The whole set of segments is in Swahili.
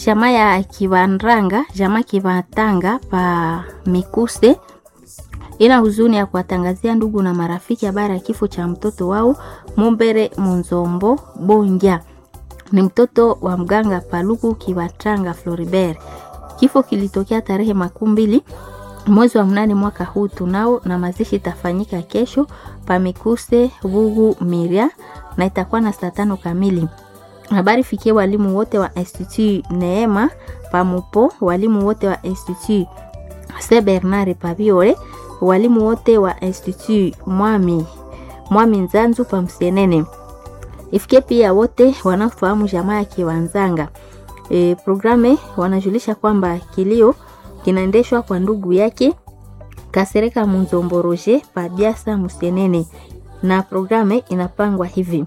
Jamaa ya Kivanranga, jamaa Kivatanga pa Mikuse ina huzuni ya kuwatangazia ndugu na marafiki habari ya kifo cha mtoto wao Mumbere Munzombo Bonja. Ni mtoto wa mganga Paluku Kivatanga Floribert. Kifo kilitokea tarehe makumi mbili mwezi wa mnane mwaka huu tunao, na mazishi itafanyika kesho pa Mikuse Vugu Miria na itakuwa na saa tano kamili. Habari fikie walimu wote wa Institut Neema Pamupo, walimu wote wa Institut Saint Bernard Pabiore, walimu wote wa Institut Mwami Mwami Nzanzu pa Msenene. Ifikie pia wote wanaofahamu jamaa ya Kiwanzanga. E, programe wanajulisha kwamba kilio kinaendeshwa kwa ndugu yake Kasereka Munzombo Roger pa Biasa Msenene, na programe inapangwa hivi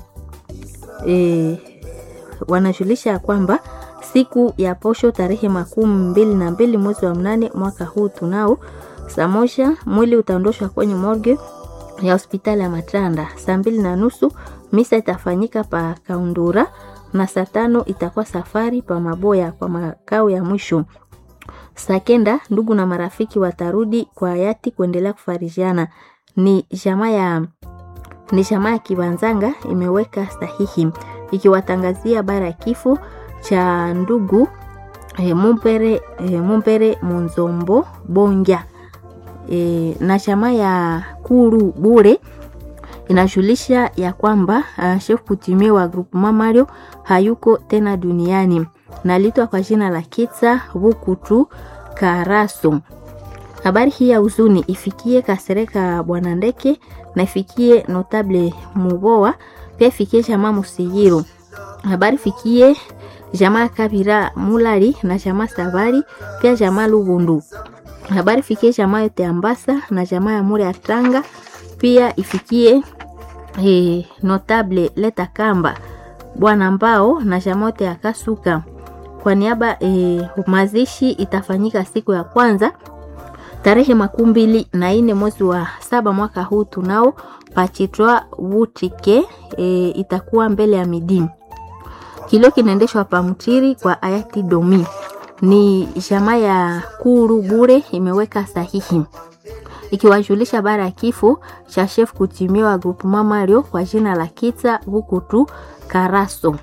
e, wanajulisha kwamba siku ya posho tarehe makumi mbili na mbili mwezi wa mnane mwaka huu tunao saa moja mwili utaondoshwa kwenye morgue ya hospitali ya Matranda. Saa mbili na nusu misa itafanyika pa Kaundura na saa tano itakuwa safari pa Maboya kwa makao ya mwisho. Saa kenda ndugu na marafiki watarudi kwa hayati kuendelea kufarijiana. Ni jamaa ya ni jamaa ya Kibanzanga imeweka sahihi ikiwatangazia habari ya kifo cha ndugu e, Mumpere, e, Mumpere Munzombo Bonja e, na chama ya Kuru Bure inajulisha ya kwamba uh, chef kutimie wa groupe Mario hayuko tena duniani na litwa kwa jina la Kitsa Bukutu Karaso. Habari hii ya huzuni ifikie Kasereka Bwana Ndeke na ifikie notable Muboa, pia ifikie jamaa Musigiro. Habari fikie jamaa Kabira Mulari na jamaa Sabari, pia jamaa Lubundu habari fikie jamaa yote Ambasa na jamaa ya Muri Atanga, pia ifikie e, notable Leta Kamba bwana Mbao na jamaa yote ya Kasuka. Kwa niaba e, mazishi itafanyika siku ya kwanza tarehe makumi mbili na ine mwezi wa saba mwaka huu tunao pachitwa Wutike e, itakuwa mbele ya midi. Kilio kinaendeshwa pamtiri kwa ayati domi ni jamaa ya Kuru Bure imeweka sahihi ikiwajulisha bara ya kifo cha chef kutimiwa grupu Mario kwa jina la Kitsa Bukutu Karaso.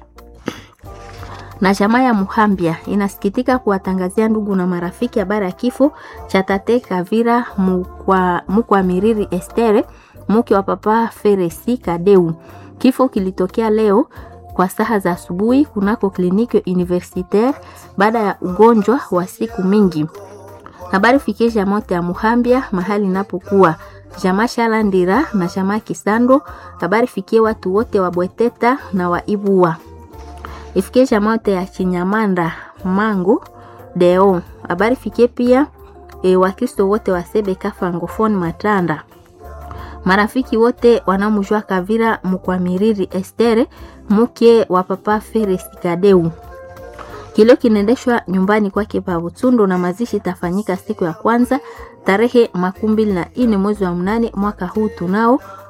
Na jamaa ya Muhambia inasikitika kuwatangazia ndugu na marafiki habari ya kifo cha tate Kavira mukwa, mukwa Miriri Estere mke wa papa Feresi Kadeu. Kifo kilitokea leo kwa saha za asubuhi kunako kliniki universitaire baada ya ugonjwa wa siku mingi. Habari fikie jamaa yote ya Muhambia mahali inapokuwa jamaa Shalandira na jamaa Kisando. Habari fikie watu wote wa Bweteta na wa Ibua. Ifikie jamaa yote ya Chinyamanda Mangu Deo. Habari fikie pia e, Wakristo wote wa Sebeka Francophone Matanda marafiki wote wanamjua Kavira Mukwamiriri Estere mke wa papa Feres Kadeu. Kilio kinaendeshwa nyumbani kwake pa Butundu na mazishi itafanyika siku ya kwanza tarehe makumi mbili na ine mwezi wa mnane mwaka huu tunao